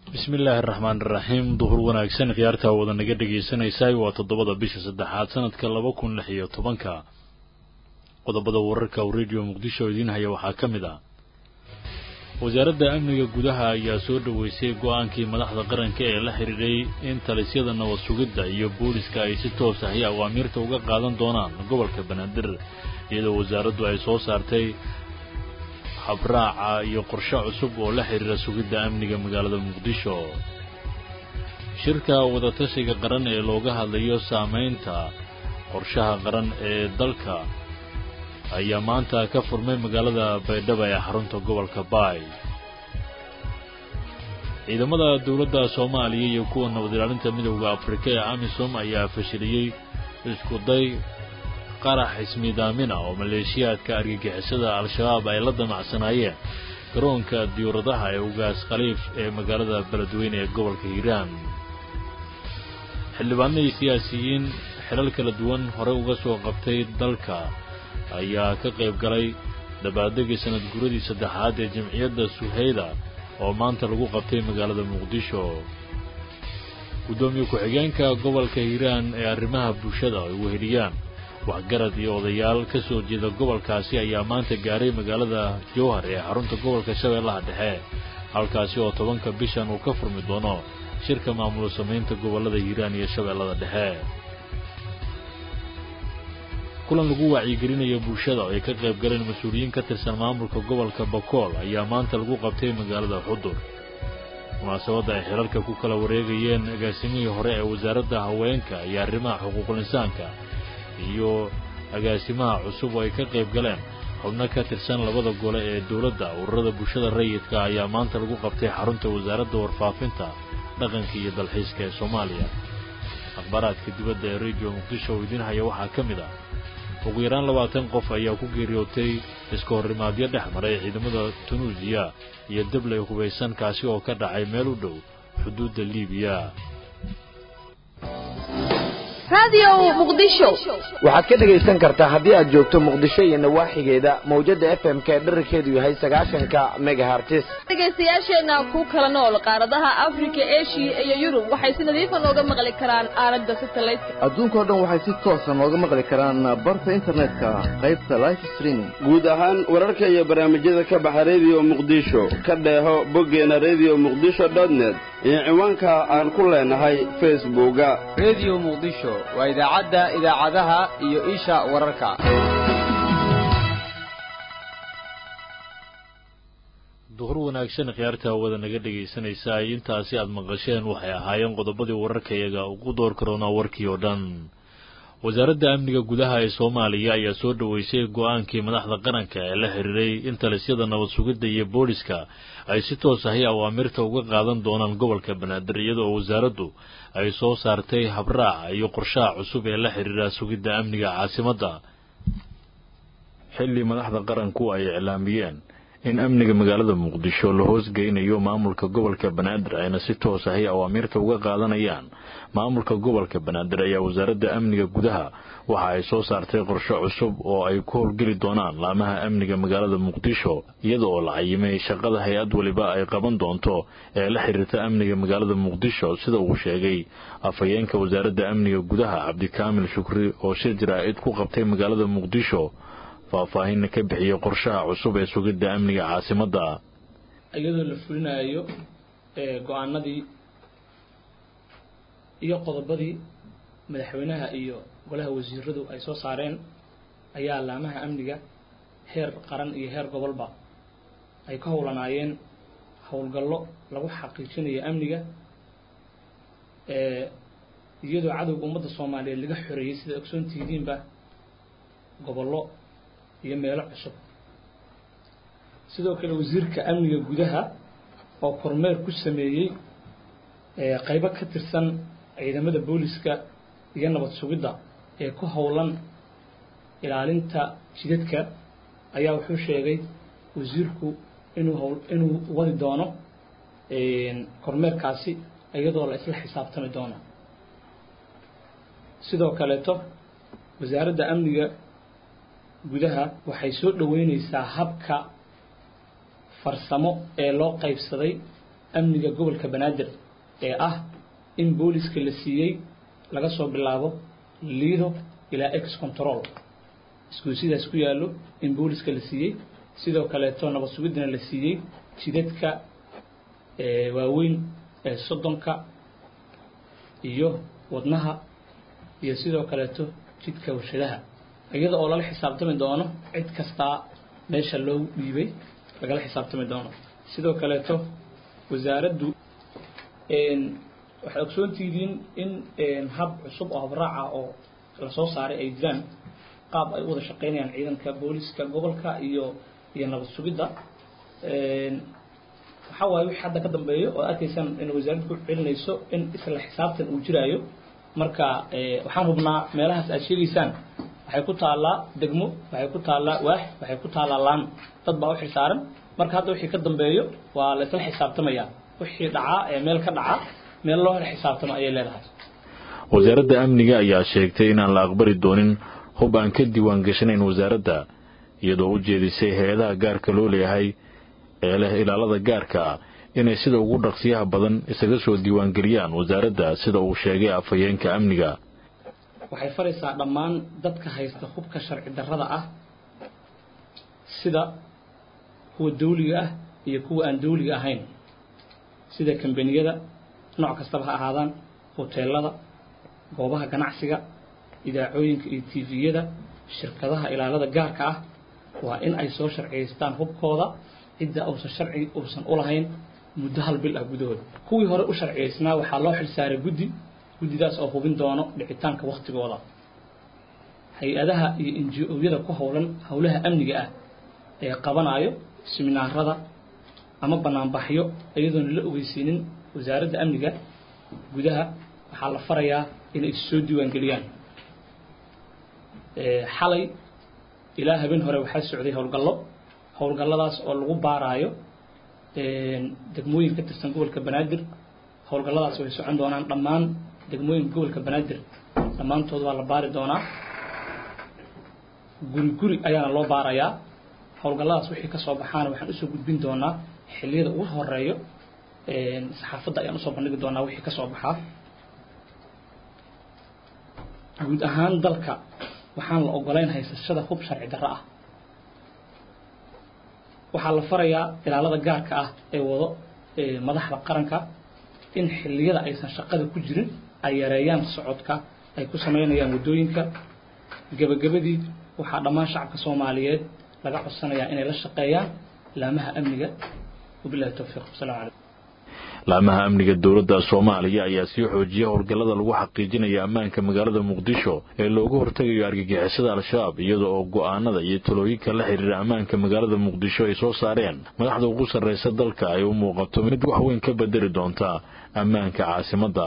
bismillaahi araxmaan iraxiim duhur wanaagsan khiyaartaa wada naga dhegaysanaysaay waa toddobada bisha saddexaad sanadka laba kun lix iyo tobanka qodobada wararka uu radio muqdisho idiin haya waxaa ka mid ah wasaaradda amniga gudaha ayaa soo dhoweysay go-aankii madaxda qaranka ee la xidhiidhay in talisyada nabad sugidda iyo booliska ay si toos ahi awaamiirta uga qaadan doonaan gobolka banaadir iyadoo wasaaraddu ay soo saartay habraaca iyo qorshe cusub oo la xidhiira sugidda amniga magaalada muqdisho shirka wadatashiga qaran ee looga hadlayo saamaynta qorshaha qaran ee dalka ayaa maanta ka furmay magaalada baydhabo ee xarunta gobolka baay ciidamada dowladda soomaaliya iyo kuwa nabad ilaalinta midowda afrika ee amisom ayaa fashiliyey iskuday qarax ismiidaamina oo maleeshiyaadka argagixisada al-shabaab ay la damacsanaayeen garoonka diyuuradaha ee ugaas khaliif ee magaalada beledweyne ee gobolka hiiraan xildhibaanadii siyaasiyiin xilal kala duwan hore uga soo qabtay dalka ayaa ka qayb galay dabaaldegii sanad guradii saddexaad ee jamciyadda suhayda oo maanta lagu qabtay magaalada muqdisho guddoomiye ku-xigeenka gobolka hiiraan ee arrimaha bulshada ay weheliyaan waxgarad iyo odayaal ka soo jeeda gobolkaasi ayaa maanta gaaray magaalada jowhar ee xarunta gobolka shabeellaha dhexe halkaasi oo tobanka bishan uu ka furmi doono shirka maamul samaynta gobollada hiiraan iyo shabeellada dhexe kulan lagu wacyigelinayo bulshada oo ay ka qayb galeen mas-uuliyiin ka tirsan maamulka gobolka bakool ayaa maanta lagu qabtay magaalada xudur munaasabadda ay xilalka ku kala wareegayeen agaasimihii hore ee wasaaradda haweenka iyo arrimaha xuquuqul insaanka iyo agaasimaha cusub oo ay ka qayb galeen xubno ka tirsan labada gole ee dowladda ururada bulshada rayidka ayaa maanta lagu qabtay xarunta wasaaradda warfaafinta dhaqanka iyo dalxiiska ee soomaaliya akhbaaraadka dibadda ee radio muqdisho oo idiin haya waxaa ka mid ah ugu yaraan labaatan qof ayaa ku geeriyootay iska horrimaadyo dhex maray ciidamada tunuusiya iyo dabley hubaysan kaasi oo ka dhacay meel u dhow xuduudda liibiya waxaad ka dhegaysan kartaa haddii aad joogto muqdisho iyo nawaaxigeeda mawjadda f m k dherarkeedu yahay sagaashanka megahartis dhegaystayaasheenna ku kala nool qaaradaha afrika eshiya iyo yurub waxay si nadiifa nooga maqli karaan aalada satelliteka adduunkao dhan waxay si toosa nooga maqli karaan barta internetka qaybta life streaming guud ahaan wararka iyo barnaamijyada ka baxa rediyo muqdisho ka dheeho boggeena redio muqdisho dotnet iyo ciwaanka aan ku leenahay facebooka redio muqdisho waa idaacadda idaacadaha iyo isha wararka duhur wanaagsan khiyaarta wada naga dhegaysanaysa intaasi aad maqasheen waxay ahaayeen qodobadii wararkayaga ugu door karoonaa warkii oo dhan wasaaradda amniga gudaha ee soomaaliya ayaa soo dhoweysay go-aankii madaxda qaranka ee la xiriiray in talisyada nabad sugidda iyo booliska ay si toos ahi awaamirta uga qaadan doonaan gobolka banaadir iyada oo wasaaraddu ay soo saartay habraaca iyo qorshaha cusub ee la xiriira sugidda amniga caasimadda xilli madaxda qaranku ay iclaamiyeen in amniga magaalada muqdisho la hoosgeynayo maamulka gobolka banaadir ayna si toos ahi awaamiirta uga qaadanayaan maamulka gobolka banaadir ayaa wasaaradda amniga gudaha waxa ay soo saartay qorshe cusub oo ay ku howlgeli doonaan laamaha amniga magaalada muqdisho iyada oo la cayimay shaqada hay-ad weliba ay qaban doonto ee la xiriirta amniga magaalada muqdisho sida uu sheegay afhayeenka wasaaradda amniga gudaha cabdikaamil shukri oo shir jaraa'id ku qabtay magaalada muqdisho faahfaahinna ka bixiyey qorshaha cusub ee sugidda amniga caasimadda iyadoo la fulinayo go-aanadii iyo qodobadii madaxweynaha iyo golaha wasiiradu ay soo saareen ayaa laamaha amniga heer qaran iyo heer gobolba ay ka howlanaayeen howlgallo lagu xaqiijinayo amniga iyadoo cadowga ummadda soomaaliyeed laga xoreeyey sida ogsoontihidiinba gobollo iyo meelo cusub sidoo kale wasiirka amniga gudaha oo kormeer ku sameeyey qaybo ka tirsan ciidamada booliska iyo nabad sugidda ee ku howlan ilaalinta jidadka ayaa wuxuu sheegay wasiirku inuu hawl inuu wadi doono kormeerkaasi iyadoo la isla xisaabtami doono sidoo kaleeto wasaaradda amniga gudaha waxay soo dhoweyneysaa habka farsamo ee loo qaybsaday amniga gobolka banaadir ee ah in booliska la siiyey laga soo bilaabo liido ilaa ex control isgoysidaas ku yaallo in booliska la siiyey sidoo kaleeto nabad sugiddana la siiyey jidadka waaweyn ee soddonka iyo wadnaha iyo sidoo kaleeto jidka warshadaha iyada oo lala xisaabtami doono cid kastaa meesha loo dhiibay lagala xisaabtami doono sidoo kaleeto wasaaraddu waxay ogsoontihiin in hab cusub oo habraaca oo la soo saaray ay jiraan qaab ay u wada shaqaynayaan ciidanka booliska gobolka iyo iyo nabad sugidda waxaa waaye wixii hadda ka dambeeyo oo arkaysaan in wasaaraddu ku celinayso in isla xisaabtan uu jiraayo marka waxaan hubnaa meelahaas aad sheegaysaan waxay ku taallaa degmo waxay ku taallaa waax waxay ku taallaa laan dad baa u xilsaaran marka hadda wixii ka dambeeyo waa la isla xisaabtamaya wixii dhacaa ee meel ka dhacaa meel loo hel xisaabtamo ayay leedahay wasaaradda amniga ayaa sheegtay inaan la aqbali doonin hub aan ka diiwaan gashanayn wasaaradda iyadoo u jeedisay hay-adaha gaarka loo leeyahay ee leh ilaalada gaarka ah inay sida ugu dhaqsiyaha badan isaga soo diiwaangeliyaan wasaaradda sida uu sheegay afhayeenka amniga waxay faraysaa dhammaan dadka haysta hubka sharci darrada ah sida kuwa dawliga ah iyo kuwa aan dawliga ahayn sida kambaniyada nooc kastaba ha ahaadaan hoteelada goobaha ganacsiga idaacooyinka iyo tiviyada shirkadaha ilaalada gaarka ah waa in ay soo sharciyaystaan hubkooda cidda uusan sharci uusan u lahayn muddo hal bil ah gudahood kuwii hore u sharciyaysnaa waxaa loo xilsaaray guddi guddidaas oo hubin doono dhicitaanka wakhtigooda hay-adaha iyo inji-ooyada ku howlan howlaha amniga ah ee qabanayo siminaarada ama banaanbaxyo iyadoona la ogeysiinin wasaaradda amniga gudaha waxaa la farayaa inay soo diiwaangeliyaan xalay ilaa habeen hore waxaa socday howlgallo howlgalladaas oo lagu baaraayo degmooyin ka tirsan gobolka banaadir howlgalladaas way socon doonaan dhammaan degmooyinka gobolka banaadir dhammaantood waa la baari doonaa guri guri ayaana loo baarayaa howlgalladaas wixii ka soo baxaana waxaan usoo gudbin doonaa xilliyada ugu horeeyo saxaafadda ayaan usoo bandhigi doonaa wixii ka soo baxaa guud ahaan dalka waxaan la ogolayn haysashada hub sharci darro ah waxaa la farayaa ilaalada gaarka ah ee wado madaxda qaranka in xilliyada aysan shaqada ku jirin ay yareeyaan socodka ay ku samaynayaan waddooyinka gebagabadii waxaa dhammaan shacabka soomaaliyeed laga codsanayaa inay la shaqeeyaan laamaha amniga wabilahi towfiiq wasalaamu calaykum laamaha amniga dowladda soomaaliya ayaa sii xoojiyay howlgallada lagu xaqiijinaya ammaanka magaalada muqdisho ee loogu hortegayo argagixisada al-shabaab iyada oo go'aanada iyo talooyinka la xidhiira ammaanka magaalada muqdisho ay soo saareen madaxda ugu sarraysa dalka ay u muuqato mid wax weyn ka bedeli doonta ammaanka caasimadda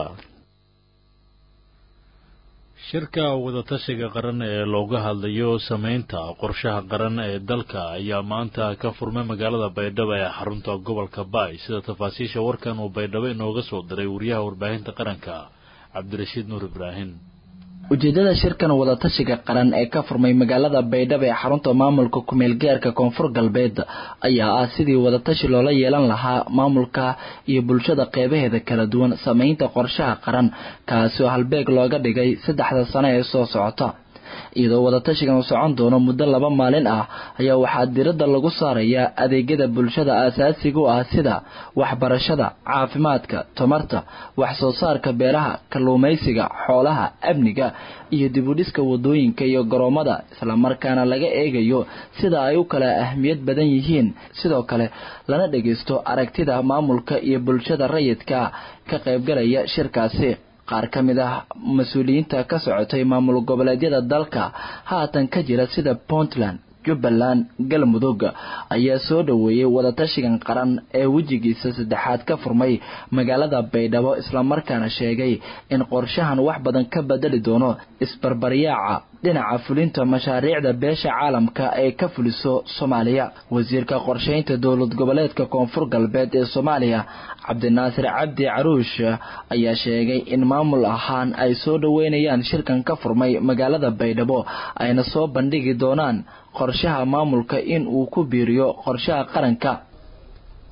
shirka wadatashiga qaran ee looga hadlayo samaynta qorshaha qaran ee dalka ayaa maanta ka furmay magaalada baydhabo ee xarunta gobolka baay sida tafaasiisha warkan uu baydhabo inooga soo diray wariyaha warbaahinta qaranka cabdirashiid nuur ibraahim ujeedada shirkan wadatashiga qaran ee ka furmay magaalada baydhabo ee xarunta maamulka kumeel gaarka koonfur galbeed ayaa ah sidii wadatashi loola yeelan lahaa maamulka iyo bulshada qeybaheeda kala duwan sameynta qorshaha qaran kaasi oo halbeeg looga dhigay saddexda sano ee soo socota iyadoo wadatashigan uu socon doono muddo laba maalin ah ayaa waxaa diradda lagu saarayaa adeegyada bulshada aasaasiga u ah sida waxbarashada caafimaadka tamarta wax soo saarka beeraha kalluumaysiga xoolaha amniga iyo dibudhiska wadooyinka iyo garoomada islamarkaana laga eegayo sida ay u kala ahmiyad badan yihiin sidoo kale lana dhageysto aragtida maamulka iyo bulshada rayidka ka qaybgalaya shirkaasi qaar ka mid ah mas-uuliyiinta ka socotay maamul goboleedyada dalka haatan ka jira sida puntland jubbaland galmudug ayaa soo dhoweeyey wadatashigan qaran ee wejigiisa saddexaad ka furmay magaalada baydhabo islamarkaana sheegay in qorshahan wax badan ka bedeli doono isbarbaryaaca dhinaca fulinta mashaariicda beesha caalamka ee ka fuliso soomaaliya wasiirka qorsheynta dowlad goboleedka koonfur galbeed ee soomaaliya cabdinaasir cabdi caruush ayaa sheegay in maamul ahaan ay soo dhoweynayaan shirkan ka furmay magaalada baydhabo ayna soo bandhigi doonaan qorshaha maamulka in uu ku biiriyo qorshaha qaranka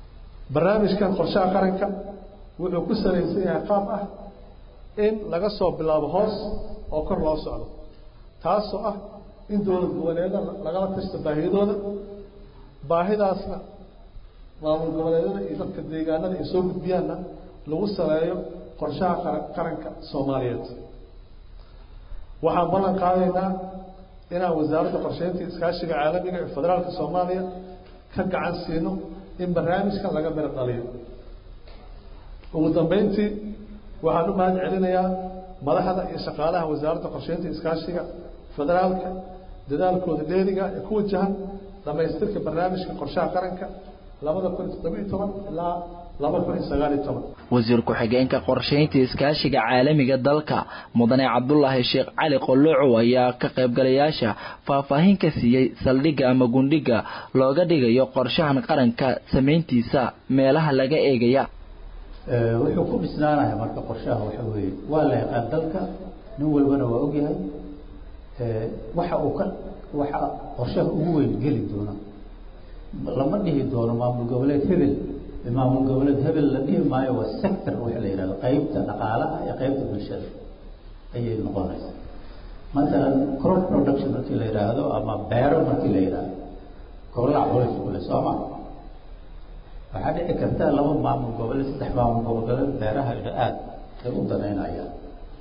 barnaamijkan qorshaha qaranka wuxuu ku salaysan yahay qaab ah in laga soo bilaabo hoos oo kor loo socdo taasoo ah in dowlad goboleeda lagala tashto baahiyadooda baahidaasna maamul goboleedada iyo dadka deegaanada ay soo gudbiyaanna lagu saleeyo qorshaha qaranka soomaaliyeed waxaan ballan qaadaynaa inaan wasaaradda qorsheynta iskaashiga caalamiga ee federaalka soomaaliya ka gacan siino in barnaamijkan laga miro dhaliyo ugu dambeyntii waxaan u mahad celinayaa madaxda iyo shaqaalaha wasaaradda qorsheynta iskaashiga federaalka dadaalkooda dheeriga ee ku wajahan dhamaystirka barnaamijka qorshaha qaranka labada kun iyo toddoba iyo toban ilaa laba kun iyo sagaal iyo toban wasiir ku-xigeenka qorsheynta iskaashiga caalamiga dalka mudane cabdulaahi sheekh cali qolocow ayaa ka qaybgalayaasha faahfaahin ka siiyey saldhigga ama gundhiga looga dhigayo qorshahan qaranka samayntiisa meelaha laga eegaya wuxuu ku dhisnaanaya marka qorshaha waxa weeye waa la yaqaan dalka nin walbana waa ogyahay waxa uu ka waxa qorshaha ugu weyn geli doona lama dhihi doono maamul goboleed hebel maamul goboleed hebel la dhihi maayo waa sector waxa la yidhahdo qeybta dhaqaalaha iyo qeybta bulshada ayay noqonaysaa matalan crop production markii la yidhaahdo ama beero markii la yidhaahdo golaha culus kule sooma waxaa dhici karta laba maamul goboleed saddex maamul goboleed beeraha aad ay u danaynayaan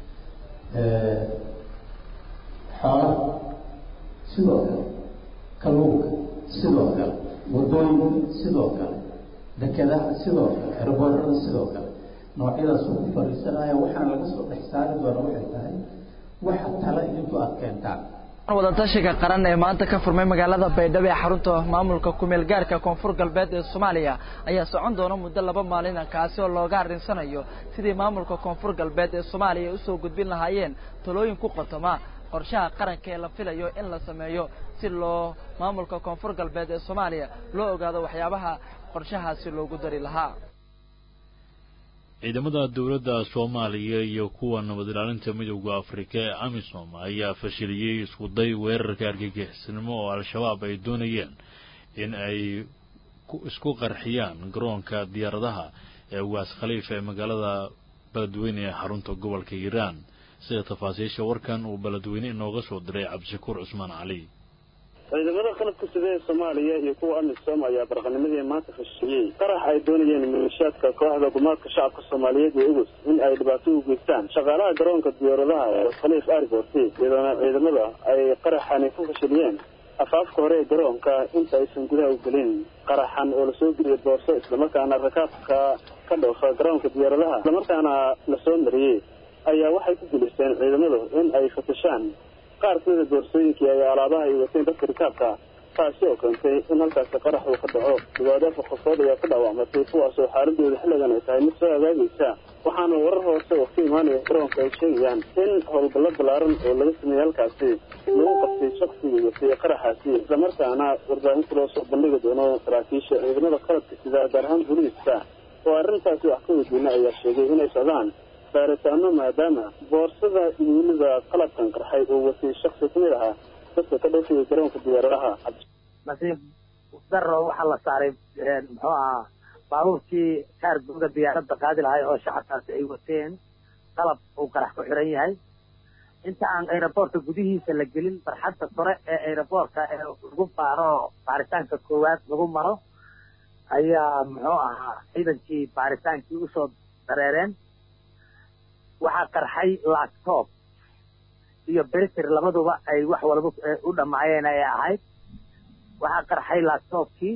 xoolaha sidoo kale kalluunka sidoo kale wadooyinka sidoo kale dekedaha sidoo kale erboorada sidoo kale noocyadaasuu ku fariisanaya waxaana laga soo dhex saari doona waxay tahay waxa tale intu aad keentaan wadatashiga qaran ee maanta ka furmay magaalada baydhabo ee xarunta maamulka kumeel gaarka koonfur galbeed ee soomaaliya ayaa socon doona muddo laba maalina kaasi oo looga arrinsanayo sidii maamulka koonfur galbeed ee soomaaliya ay usoo gudbin lahaayeen talooyin ku qotoma qorshaha qaranka ee la filayo in la sameeyo si loo maamulka koonfur galbeed ee soomaaliya loo ogaado waxyaabaha qorshahaasi loogu dari lahaa ciidamada dowladda soomaaliya iyo kuwa nabad ilaalinta midowda afrika ee amisom ayaa fashiliyey iskuday weerarka argagixisnimo oo al-shabaab ay doonayeen in ay isku qarxiyaan garoonka diyaaradaha ee waas khaliif ee magaalada beledweyne ee xarunta gobolka hiiraan sida tafaasiisha warkan uu beledweyne inooga soo diray cabdishakuur cusmaan cali ciidamada qalabka sida ee soomaaliya iyo kuwa amisom ayaa barqanimadii maanta fashiyey qarax ay doonayeen maleeshiyaadka kooxda gumaadka shacabka soomaaliyeed ee ugus in ay dhibaato u geystaan shaqaalaha garoonka diyaaradaha ee khaliif airport iyadoona ciidamada ay qaraxani ku fashiliyeen afaafka hore ee garoonka inta aysan gudaha u gelin qaraxan oo lasoo geliyay boorso islamarkaana rakaabka ka dhoofa garoonka diyaaradaha islamarkaana lasoo mariyey ayaa waxay ku guulaysteen ciidamadu in ay fatashaan qaar kamida boorsooyinkii ay alaabaha ay wateen dadka rikaabka taasi oo keentay in halkaasi qarax uu ka dhaco dhawaado afar qofood ayaa ka dhaawacmatay kuwaasoo xaaladooda xilligan ay tahay mid soo hagaagaysa waxaana warar hoose oo ka imaanaya garoonka ay sheegayaan in howlgallo ballaaran oo laga sameeyey halkaasi lagu qabtay shaksiga watay qaraxaasi islamarkaana warbaahinta loo soo bandhigi doono saraakiisha ciidamada qalabka sida gaar ahaan booliiska oo arrintaasi wax ka weydiina ayaa sheegay inay socdaan baaritaano maadaama boorsada iyo weliba qalabkan qarxay oo watay shaksi ka mid ahaa dadka ka dhoofaya garoonka diyaaradaha nasiib daro waxaa la saaray muxuu ahaa baabuurkii kaargooga diyaaradda qaadi lahay oo shacabkaasi ay wateen qalab uu qarax ku xiran yahay inta aan aeroboortka gudihiisa la gelin barxadda sore ee aeroboortka ee lagu baaro baaritaanka koowaad lagu maro ayaa muxuu ahaa ciidankii baaritaankii usoo dareereen waxaa qarxay laptop iyo beriter labaduba ay wax walba u dhammaayeen ay ahayd waxaa qarxay laptopkii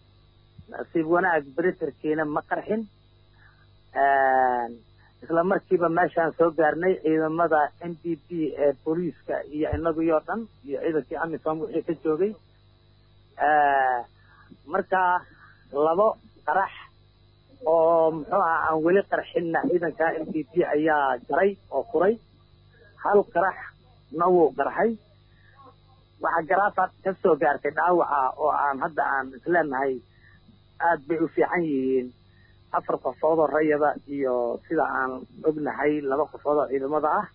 nasiib wanaag beriterkiina ma qarxin isla markiiba meeshaan soo gaarnay ciidamada n d p ee booliiska iyo inagii dhan iyo ciidankii amisom wixii ka joogay marka labo qarax oo muxuu aha aan weli qarxinna ciidanka n d p ayaa jaray oo furay hal qarax na wuu qarxay waxaa garaafa ka soo gaartay dhaawaca oo aan hadda aan isleenahay aad bay u fiican yihiin afar qofood oo rayada iyo sida aan ognahay laba qofood oo ciidamada ah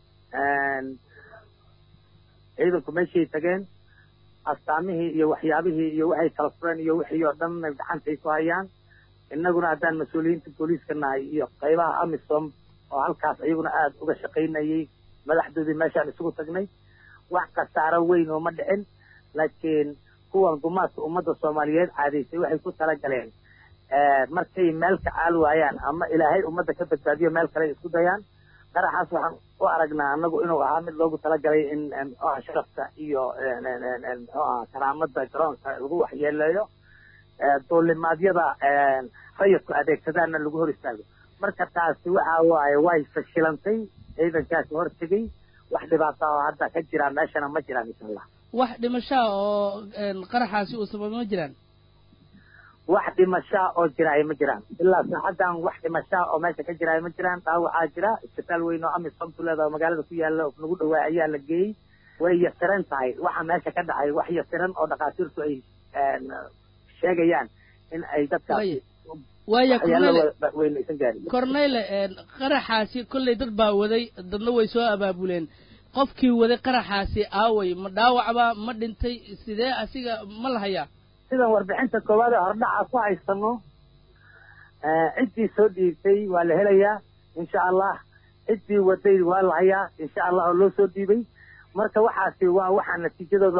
ciidanku meeshay tageen astaamihii iyo waxyaabihii iyo waxay kala fureen iyo wixii oo dhan gacantay ku hayaan innaguna haddaan mas-uuliyiinta booliiska nahay iyo qaybaha amisom oo halkaas iyaguna aada uga shaqaynayay madaxdoodii meeshaan isugu tagnay wax khasaaro weyn oo ma dhicin laakiin kuwan gumaadka ummadda soomaaliyeed caadaysay waxay ku talagaleen markay meel ka caal waayaan ama ilaahay ummadda ka badbaadiyo meel kale isku dayaan qaraxaas waxaan u aragnaa anagu inuu ahaa mid loogu talagalay in mxuaha sharafta iyo mxuaha karaamada garoonka lagu waxyeeleeyo duulimaadyada rayidku adeegsadaana lagu hor istaago marka taasi waxa waaye way fashilantay ciidankaasi hortegay wax dhibaata oo hadda ka jiraan meeshana ma jiraan insha allah wax dhimashaa oo qaraxaasi uu sababay ma jiraan wax dhimashaa oo jiraay ma jiraan ilaa saacaddan wax dhimashaa oo meesha ka jiraay ma jiraan dhaawacaa jira isbitaal weyn oo amisom tuleeda oo magaalada ku yaala oo nagu dhawaa ayaa la geeyey way yasiran tahay waxa meesha ka dhacay wax yasiran oo dhakhaatiirtu ay sheegayaan in ay dadkaasi waaya weynaysan gaarin corneyle qaraxaasi kollay dad baa waday dadna way soo abaabuleen qofkii waday qaraxaasi aaway ma dhaawacba ma dhintay sidee asiga ma la hayaa sidan warbixinta koowaad ee hordhaca ku haysano ciddii soo dhiibtay waa la helayaa insha allah ciddii waday waa la hayaa insha allah oo loo soo dhiibay marka waxaasi waa waxaa natiijadooda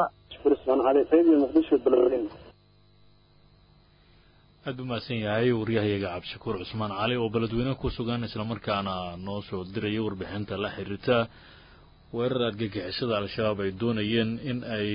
aada u mahadsan yahay waryahayaga cabdishakuur cusmaan cali oo beledweyne ku sugan islamarkaana noo soo diraya warbixinta la xiriirta weerar argagixisada al-shabaab ay doonayeen in ay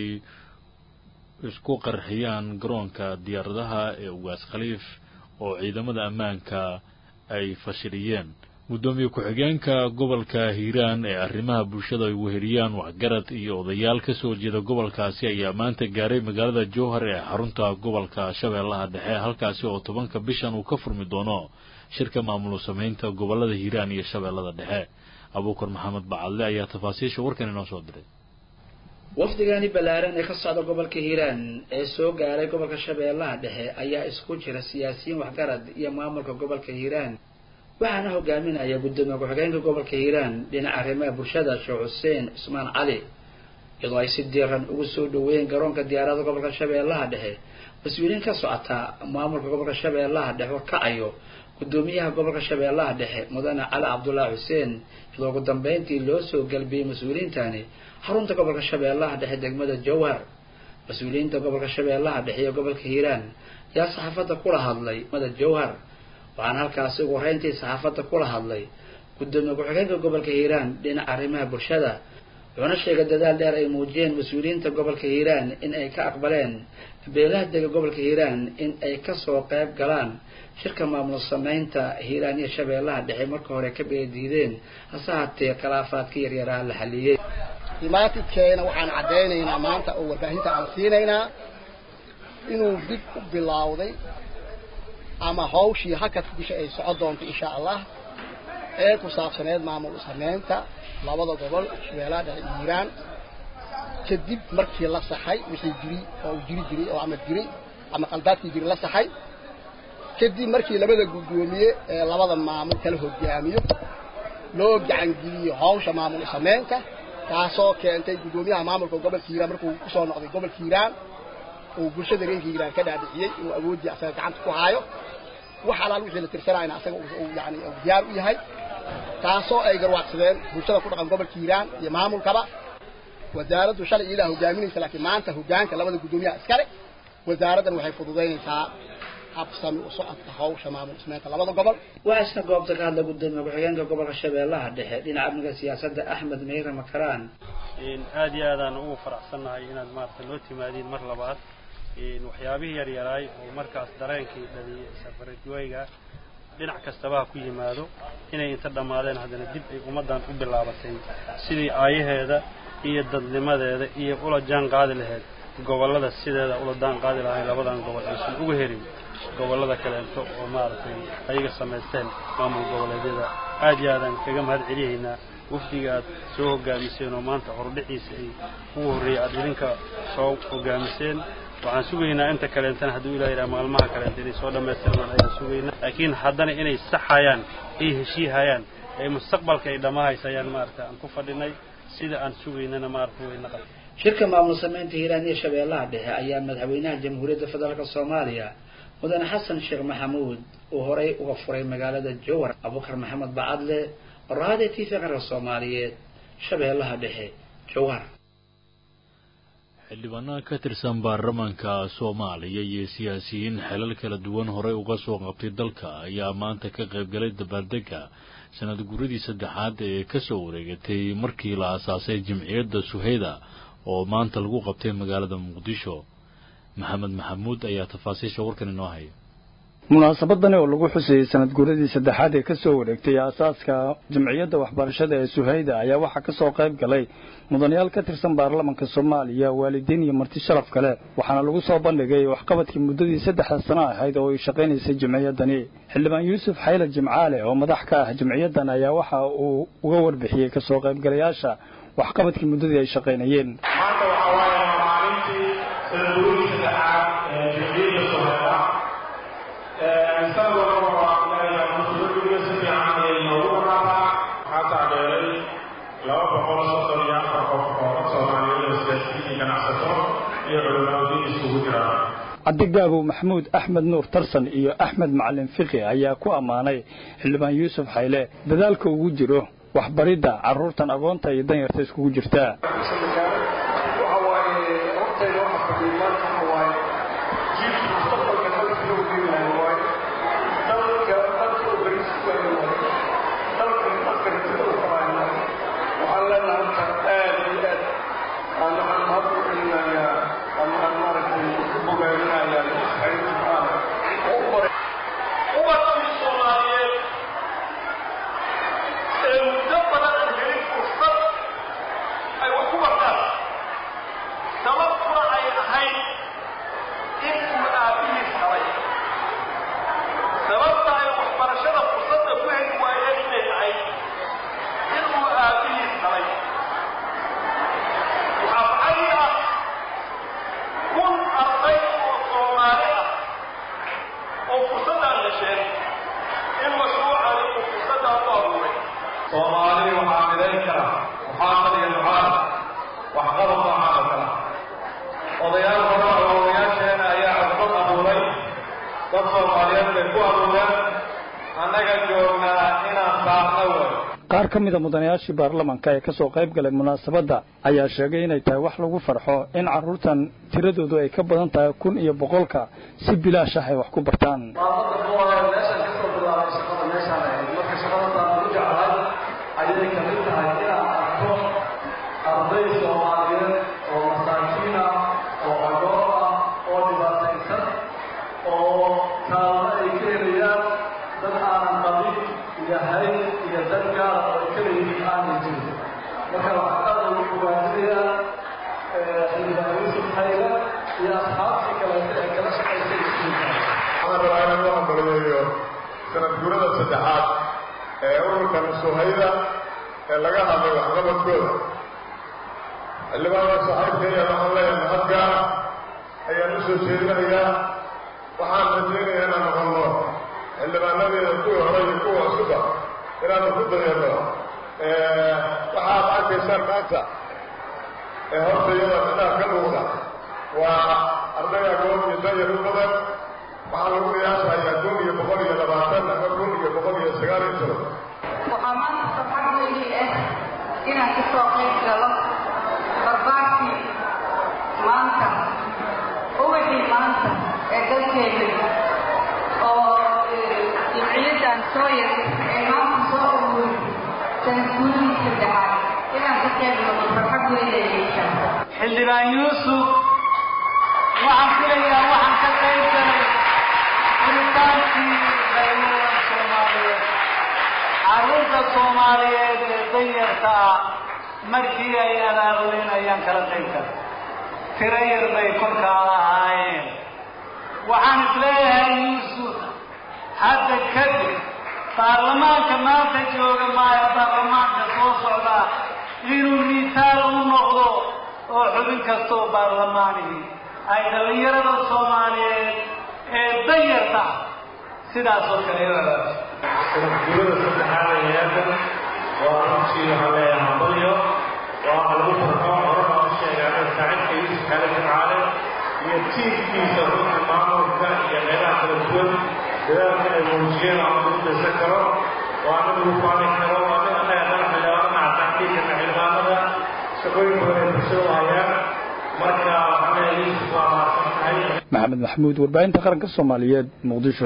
isku qarxiyaan garoonka diyaaradaha ee ugaas khaliif oo ciidamada ammaanka ay fashiliyeen guddoomiye ku-xigeenka gobolka hiiraan ee arrimaha bulshada ay weheliyaan waxgarad iyo odayaal ka soo jeeda gobolkaasi ayaa maanta gaaray magaalada jowhar ee xarunta gobolka shabeellaha dhexe halkaasi oo tobanka bishan uu ka furmi doono shirka maamul samaynta gobolada hiiraan iyo shabeellada dhexe abuukar maxamed bacadle ayaa tafaasiisha warkan inoo soo diray wafdigani ballaaran ee ka socda gobolka hiiraan ee soo gaaray gobolka shabeellaha dhexe ayaa isku jira siyaasiyiin waxgarad iyo maamulka gobolka hiiraan waxaana hogaaminaya guddoomiye ku-xigeenka gobolka hiiraan dhinaca arrimaha bulshada sheekh xuseen cusmaan cali iyadoo ay si diiran ugu soo dhaweeyeen garoonka diyaarada gobolka shabeellaha dhexe mas-uuliyiin ka socota maamulka gobolka shabeellaha dhexe horkacayo guddoomiyaha gobolka shabeellaha dhexe mudane cali cabdullaahi xuseen iyadoo ugu dambeyntii loo soo galbiyey mas-uuliyiintani xarunta gobolka shabeellaha dhexe degmada jowhar mas-uuliyiinta gobolka shabeellaha dhexe iyo gobolka hiiraan ayaa saxaafadda kula hadlay mada jowhar waxaana halkaasi ugu horeyntii saxaafadda kula hadlay guddoomiye ku-xigeenka gobolka hiiraan dhinaca arrimaha bulshada wuxuuna sheegay dadaal dheer ay muujiyeen mas-uuliyiinta gobolka hiiraan in ay ka aqbaleen beelaha dega gobolka hiiraan in ay kasoo qayb galaan shirka maamul samaynta hiiraan iyo shabeellaha dhexe marka hore ka beediideen hase haatee khilaafaadka yaryaraha la xaliyey imaatidkeena waxaan caddaynaynaa maanta oo warbaahinta aan siinaynaa inuu dib u bilowday ama hawshii hakadka bisha ay socon doonto insha allah ee ku saabsaneed maamul samaynta labada gobol shabeellaha dhexe iyo hiiraan kadib markii la saxay wixii jiri oo jiri jiray oo ama jiray ama qaldaadkii jiri la saxay kadib markii labada guddoomiye ee labada maamul kala hogaamiyo loo gacangeliyo hawsha maamul samaynta taasoo keentay guddoomiyaha maamulka gobolka hiiraan markuu kusoo noqday gobolka hiiraan uu bulshada reerka hiiraan ka dhaadhiciyey inuu awooddii asaga gacanta ku haayo wax alaal wixii la tirsanayna asaga yani diyaar u yahay taasoo ay garwaaqsadeen bulshada ku dhaqan gobolka hiiraan iyo maamulkaba wasaaraddu shalay ilaa hogaaminaysa laakiin maanta hogaanka labada guddoomiyaha iskale wasaaraddan waxay fududaynaysaa habsami u socodka hawsha maamul ismeynta labada gobol waxaa isna goobta ka hadla guddoomiye ku-xigeenka gobolka shabeellaha dhexe dhinaca amniga siyaasadda axmed meyre makaraan aad iyo aadaan ugu faraxsannahay inaad maarata noo timaadiin mar labaad waxyaabihii yaryaraay oo markaas dareenkii dhaliyay safaradweyga dhinac kastaba ha ku yimaado inay inta dhammaadeen haddana dib ay ummaddan u bilaabatay sidii aayaheeda iyo dadnimadeeda iyo ula jaan qaadi lahayd gobollada sideeda ula daan qaadi lahayn labadan gobol aysan uga herin gobollada kaleento oo maaragtay ayaga samaysteen maamul goboleedyada aad iyo aadaan kaga mahad celiyaynaa wafdiga aad soo hogaamiseen oo maanta hordhiciisa ay ugu horreeyay aad idinka soo hogaamiseen waxaan sugaynaa inta kaleentana hadduu ilah yidhaha maalmaha kaleenta inay soo dhammaystirmaan ayaan sugaynaa laakiin haddana inay saxayaan ay heshiihayaan ee mustaqbalka ay dhammahaysayaan maarata aan ku fadhinay sida aan sugaynana maarata way naqan shirka maamul samaynta hiiraan iyo shabeellaha dhexe ayaa madaxweynaha jamhuuriyadda federaalk soomaaliya mudane xasan sheekh maxamuud uu horey uga furay magaalada jowar abubakar maxamed bacadle raade t v qaranka soomaaliyeed shabeellaha dhexe jowar xildhibaanaha ka tirsan baarlamaanka soomaaliya iyo siyaasiyiin xelal kala duwan horey uga soo qabtay dalka ayaa maanta ka qaybgalay dabaaldega sanad guradii saddexaad ee kasoo wareegatay markii la aasaasay jimciyadda suheyda oo maanta lagu qabtay magaalada muqdisho maxamed maxamuud ayaa tafaasiisha warkan inoo haya munaasabadani oo lagu xusayey sanad guuradii saddexaad ee kasoo wareegtay aasaaska jamciyadda waxbarashada ee suhayda ayaa waxaa kasoo qayb galay mudanayaal ka tirsan baarlamanka soomaaliya waalidiin iyo marti sharaf kale waxaana lagu soo bandhigay waxqabadkii muddadii saddexda sano ahayd oo ay shaqaynaysay jamciyaddani xildhibaan yuusuf xayle jimcaale oo madax ka ah jamciyaddan ayaa waxa uu uga warbixiyey kasoo qaybgalayaasha waxqabadkii muddadii ay shaqaynayeen cabdigaabow maxamuud axmed nuur tarsan iyo axmed macalin fiqi ayaa ku ammaanay xildhibaan yuusuf xayle dadaalka ugu jiro waxbaridda carruurtan agoonta iyo danyarta iskugu jirta qaar ka mida mudanayaashii baarlamanka ee kasoo qayb galay munaasabadda ayaa sheegay inay tahay wax lagu farxo in carruurtan tiradoodu ay ka badan tahay kun iyo boqolka si bilaash ah ay wax ku bartaan ayay kamid tahay inaan arko arday soomaaliyeed oo masaakiin ah oo agoon ah oo dhibaataysan oo kaalmo ay ka helayaan dad aanan qabin iyo hayn iyo dad gaara oo ay ka leeyihiin aanay jirin marka waxaan aad ugu dhawaajinayaa xildhibaan yuusuf hayle iyo asxaabtii kaleeta ee kala shaqaysay iskuulka waxaan rabaa inaan u hambalyeeyo sanad guurada saddexaad ee ururkan suhayda ee laga hadlay waxqabadkooda xildhibaanka saaxiibkaya waxaan leeyahay mahad gaara ayaan u soo jeedinayaa waxaan rajaynayaa inaan noqonno xildhibaanadeeda kuwii hore iyo kuwa cusuba inaanu ku dayano waxaad arkaysaan maanta ee horta iyada midhaha ka muuqda waa arday agoon iyo danyar u badan waxaa lagu qiyaasayaa kun iyo boqol iyo labaatan ama kun iyo boqol iyo sagaal iyo toban waxaa maanta farxad weyn ah inaan ka soo qayb galo barbaarkii maanta ubaxii maanta ee dalkeena oo jamciyaddan sooyar ee maanta soo uruuri sanad guurihii saddexaad inaan ka qayb galo farxad weyn ay yeeshaan xildhibaan yuusuf waxaan filayaa waxaan ka qayb galay furitaankii dhallinyarada soomaaliyeed carruurta soomaaliyeed ee danyarta ah markii ay abaabulin ayaan kala qayb galay tiro yar bay korkaa ahaayeen waxaan isleeyahay yuusuf hadda kadib baarlamaanka maanta jooga maayo baarlamaanka soo socdaa inuu miitaal u noqdo oo xubin kastoo baarlamaanihi ay dhallinyarada soomaaliyeed ee danyarta sidaas oo kale sanadguurada saddexaad ee hay-addan waa runtii waxaan leeyahay hambalyo waa lagu farxo horena u sheegaa in saaxiibka yuusuf xaale jimcaale iyo tiifkiisa runta maamulka iyo meelaha kala duwan dadaalka ay muujiyeen aan ugu dhisan karo waa mid lagu faani karo waa mid annaga dhaqmilaana tactiikana xildhibaanada shaqooyin badan ay bulshada hayaan marka waxaan leeyahay yusuf waa mahadsan tahay maxamed maxamuud warbaahinta qaranka soomaaliyeed muqdisho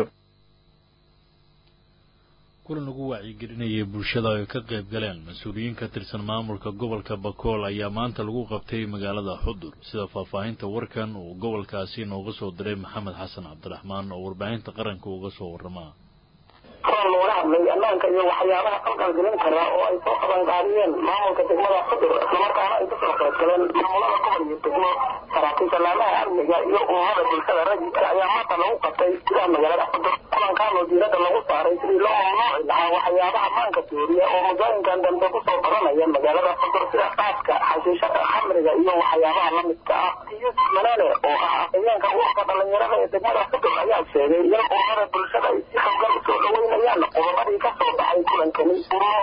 kulan lagu wacyigelinayay bulshada ay ka qayb galeen mas-uuliyiin ka tirsan maamulka gobolka bakool ayaa maanta lagu qabtay magaalada xudur sida faahfaahinta warkan uu gobolkaasi nooga soo diray maxamed xasan cabdiraxmaan oo warbaahinta qaranka uga soo warramaa kulan looga hadlay ammaanka iyo waxyaabaha qalqalgelin kara oo ay soo qabanqaadiyeen maamulka degmada xudur islamarkaana ay kasoo qayb galeen maamulada gobol iyo degmo saraakiisha laamaha amniga iyo ummada bulshada rajidka ayaa maanta lagu qabtay gudaha magaalada xudur kulankan oo diirada lagu saaray sidii loo mamnuuci lahaa waxyaabaha maanka dooriya oo muddooyinkan dambe kusoo badanaya magaalada xudur sida qaaska xashiishada khamriga iyo waxyaabaha lamidka ah yusuf manaane oo ah afhayeenka ururka dhalinyarada ee degmada xudur ayaa sheegay in ummada bulshada ay si xoogan usoo dhaweynayaan qodobadii ka soo baxay kulankani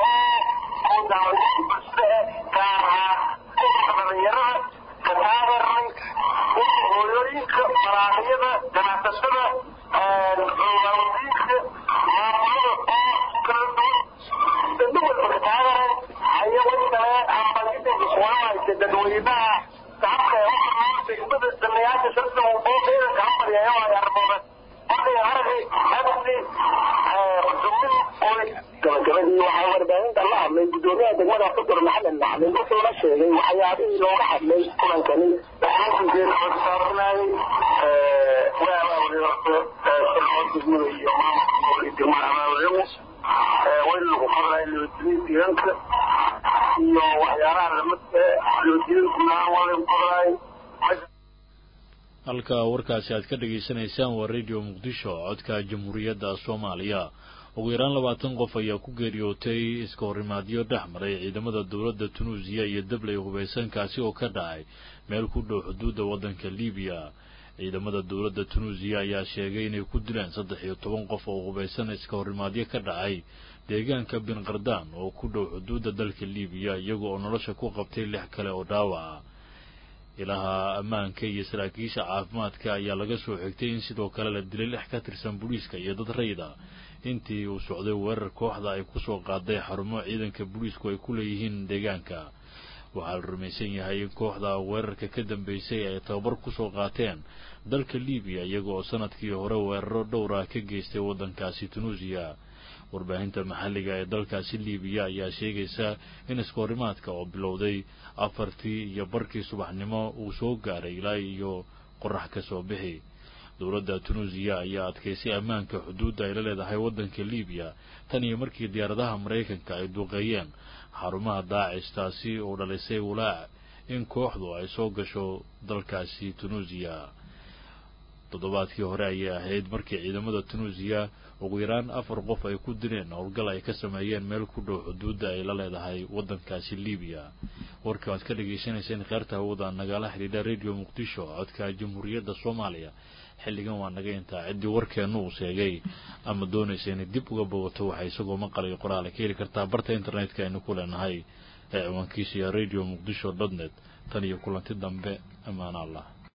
dhalinyarada kataageernay hooyooyinka maraaqyada ganacsashada waawadiinka maamulada kala duwan dadwalba kataageran ayago kale ambalida iswaamaysa dadweynaha shacabka ee waxaa degmada danayaasha sharta oo ciidanka hambalyayo ay arbooda markay aragay hadasi gabagabadii waxaa warbaahinta la hadlay gudoomiyaha degmada xudur maxamed maclin wuxuuna sheegay waxyaabihii looga hadlay kulankani degmada iyo maamulka degmada abaabulemo wayn lagu hadlay loojiniintiiranka iyo waxyaalaha lamidka loojiniinkumaan walen hadlay halka warkaasi aad ka dhagaysanaysaan waa radio muqdisho codka jamhuuriyadda soomaaliya ugu yaraan labaatan qof ayaa ku geeriyootay iska horimaadyo dhex maray ciidamada dowladda tunuusiya iyo dabley hubaysankaasi oo ka dhacay meel ku dhow xuduudda waddanka libiya ciidamada dowladda tunuusiya ayaa sheegay inay ku dileen saddex iyo toban qof oo hubaysan iska horimaadyo ka dhacay deegaanka bin kardaan oo ku dhow xuduudda dalka libiya iyaga oo nolosha ku qabtay lix kale oo dhaawaca ilaha ammaanka iyo saraakiisha caafimaadka ayaa laga soo xigtay in sidoo kale la dilay lix ka tirsan booliiska iyo dad rayda intii uu socday weerar kooxda ay kusoo qaaday xarumo ciidanka booliisku ay ku leeyihiin deegaanka waxaa la rumaysan yahay in kooxda weerarka ka dambeysay ay tababar kusoo qaateen dalka libiya iyaga oo sanadkii hore weeraro dhowra ka geystay waddankaasi tunuusiya warbaahinta maxalliga ee dalkaasi libiya ayaa sheegaysa in iskoorimaadka oo bilowday afartii iyo barkii subaxnimo uu soo gaaray ilaa iyo qorax ka soo bixi dowladda tunuusiya ayaa adkaysay ammaanka xuduudda ay la leedahay waddanka libiya tan iyo markii diyaaradaha maraykanka ay duqeeyeen xarumaha daacish taasi oo dhalisay walaac in kooxdu ay soo gasho dalkaasi tunuusiya toddobaadkii hore ayay ahayd markii ciidamada tunuusiya ugu yaraan afar qof ay ku dileen howlgal ay ka sameeyeen meel ku dhow xuduudda ay la leedahay waddankaasi libiya warka waad ka dhagaysanayseen kheerta hawada nagala xidhiidha radio muqdisho codka jamhuuriyadda soomaaliya xilligan waa naga intaa ciddii warkeenna uu sheegay ama doonaysa inay dib uga bogato waxay isagoo maqalayo qoraale ka heli kartaa barta internetka aynu ku leenahay ee ciwaankiisa iyo radio muqdisho dot net tan iyo kulanti dambe ammaan allah